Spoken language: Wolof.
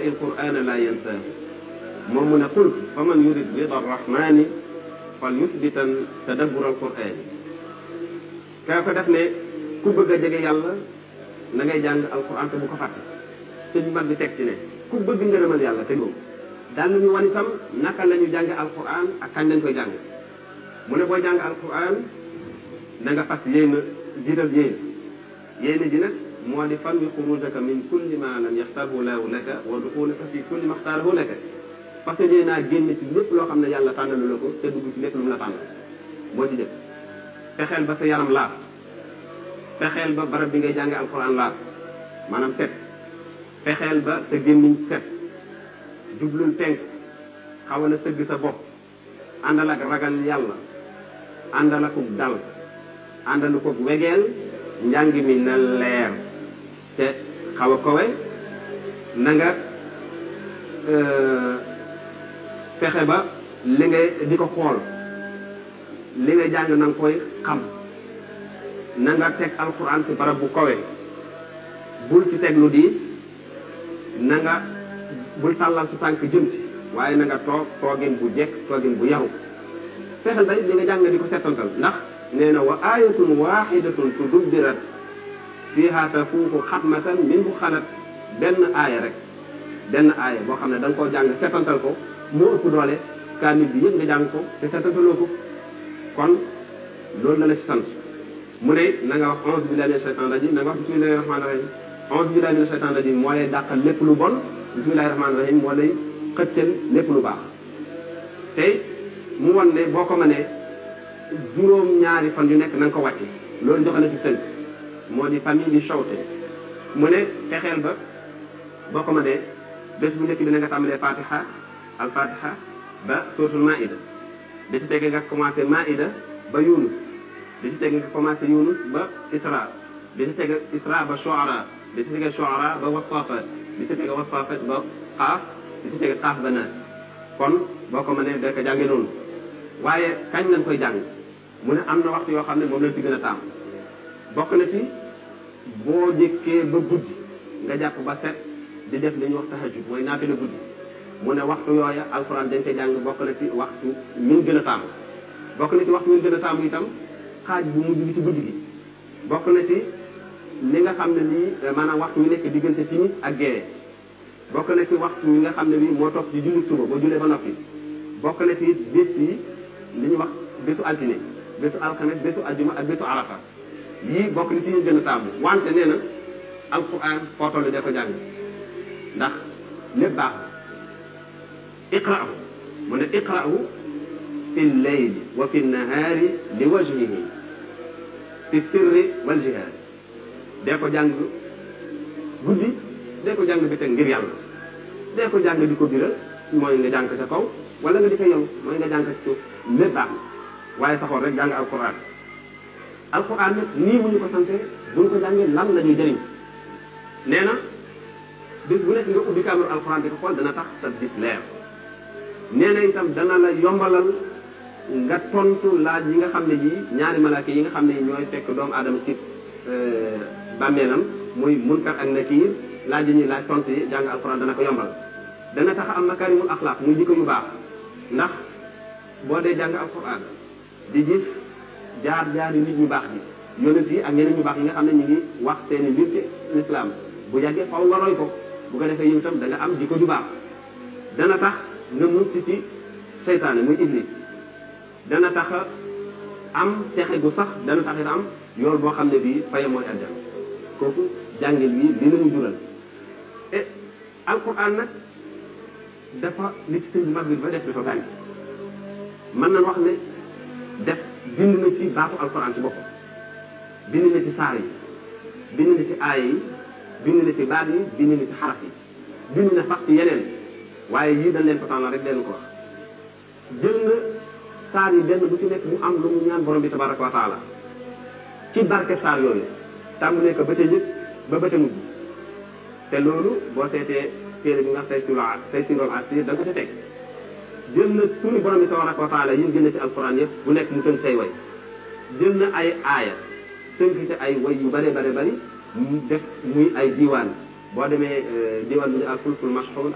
yaqra'i alqur'ana la yansaahu moom mu ne qul fa man yurid rida arrahmani fal yuthbitan tadabbur alqur'ani kaa ko def ne ku bëgg a jege yàlla na ngay jàng alquran te bu ko fàtte te ñu mag bi teg ci ne ku bëgg ngërëmal yàlla te góob daan nañu wan itam naka la ñu jànge alquran ak kañ lañ koy jàng mu ne booy jàng alquran na nga fas yéena jiital yéena yéena ji nag moo di fan wi xurujaka min kulli ma lam yaxtarhu laahu laka wa duxulaka fi kulli ma xtaarahu laka parce que naa génn ci lépp loo xam ne yàlla tànnalu la ko te dugg ci lépp lu mu la tànn moo ci jëkk fexeel ba sa yaram laaf fexeel ba barab bi ngay jànge alquran laaf maanaam set fexeel ba sa gémmiñ set jublul penk xawal a sëgg sa bopp àndal ak ragal yàlla àndal ak dal àndal ko wegeel njàng mi na leer te xaw a kowe na nga fexe ba li ngay di ko xool li nga jàng na nga koy xam na nga teg alxuraan ci barab bu kowe bul ci teg lu diis na nga bul tàllal sa tànk jëm ci waaye na nga toog toogin bu jekk toogin bu yaru fexeel ba li nga jàng di ko settantal ndax nee na wa ayatun waxidatun tudubbirat fiha tafuuku xatmatan min bu xalat benn aaya rek benn aaya boo xam ne da nga koo jàng settantal ko moo ëpp doole kaamil bi yëpp nga jàng ko te settantaloo ko kon loolu la la ci sant mu ne na nga wax onze billahi mina shaytan rajim na nga wax bismillahi rahmani rahim onze billahi mina shaytan rajim moo lay dàqal lépp lu bon bismillahi rahmani rahim moo lay xëccal lépp lu baax tey mu won ne boo ko mënee juróom ñaari fan yu nekk na nga ko wàcce loolu joxe na ci tënk moo di famille di shawte mu ne fexeel ba boo ko mënee bés bu njëkk bi na nga tàmbalee fatiha al fatiha ba suratul maida bi si tege nga commencé maida ba yunus bi si tege nga commencé yunus ba isra bi si tege isra ba shuara bi si tege shuara ba wasafat bi si tege wasafat ba xaaf bi si tege xaaf ba naas kon boo ko mënee da ko jànge noonu waaye kañ lañ koy jàng mu ne am na waxtu yoo xam ne moom lañ ci gën a taam bokk na ci boo jëkkee ba guddi nga jàpp ba set di def li ñuy wax tahajjud mooy naafila guddi mu ne waxtu yooya alxuraan dañ koy jàng bokk na ci waxtu min gën a taamu bokk na ci waxtu min gën a taamu itam xaaj bu mujj bi ci guddi gi bokk na ci li nga xam ne lii maanaam waxtu wi nekk diggante timis ak géeye bokk na ci waxtu wi nga xam ne bii moo topp ci julli suba ba jullee ba noppi bokk na ci bés yi li ñuy wax bésu altine bésu alxames bésu aljuma ak bésu arafa yii bokk na ci ñu gën a taamu wante nee na alquran foo toll de ko jàng ndax lépp baax na iqra'u mu ne iqra'u fi lleyli wa fi nahaari li wajhihi fi sirri wal jihaad dee ko jàng guddi dee ko jàng bi teg ngir yàlla dee ko jàng di ko biral mooy nga jàng sa kaw wala nga di ko yow mooy nga jàng ci suuf lépp baax na waaye saxoon rek jàng alquran alquran nag nii mu ñu ko sante buñ ko jàngee lan la ñuy jëriñ nee na bés bu nekk nga ubbi kaamil alquran di ko xool dana tax sa gis leer nee na itam dana la yombalal nga tontu laaj yi nga xam ne yii ñaari malaaka yi nga xam ne ñooy fekk doomu aadama ci bàmmeelam muy munkar ak nakiir laaj yi ñuy laaj tontu yi jàng alquran dana ko yombal dana tax am makarimul axlaaq muy jikko yu baax ndax boo dee jàng alquran di gis jaar jaar yi nit ñu baax ji yonent yi ak ñeneen ñu baax yi nga xam ne ñu ngi wax seeni mbir ci lislaam bu yàggee faw nga roy ko bu ko defee yow itam da nga am jikko ju baax dana tax nga mucc ci seytaane muy iblis dana tax am texe gu sax dana tax it am yool boo xam ne bii faye mooy àjjana kooku jàngil wi li nañu jural e alquran nag dafa li ci sëñ bi mag bi ba def dafa bari mën nañ wax ne def bind na ci baatu alquran ci boppam bind na ci saar yi bind na ci aaya yi bind na ci baat yi bind na ci xaraf yi bind na sax ci yeneen waaye yii dañ leen ko tànnal rek leen ko wax jël na saar yi benn bu ci nekk mu am lu mu ñaan borom bi tabaraka wa taala ci barke saar yooyu tàmbalee ko ba ca njëkk ba ba ca mujj te loolu boo seetee téere bi nga say siro say sirool asir da nga ko ca teg jël na turi borom bi tabaraka wa taala yi gën a ci alquran yëpp bu nekk mu tënk say way jël na ay aaya tënk ci ay way yu bare bare bari mu def muy ay diiwaan boo demee diiwaan bi ñu al fulkul mashxuun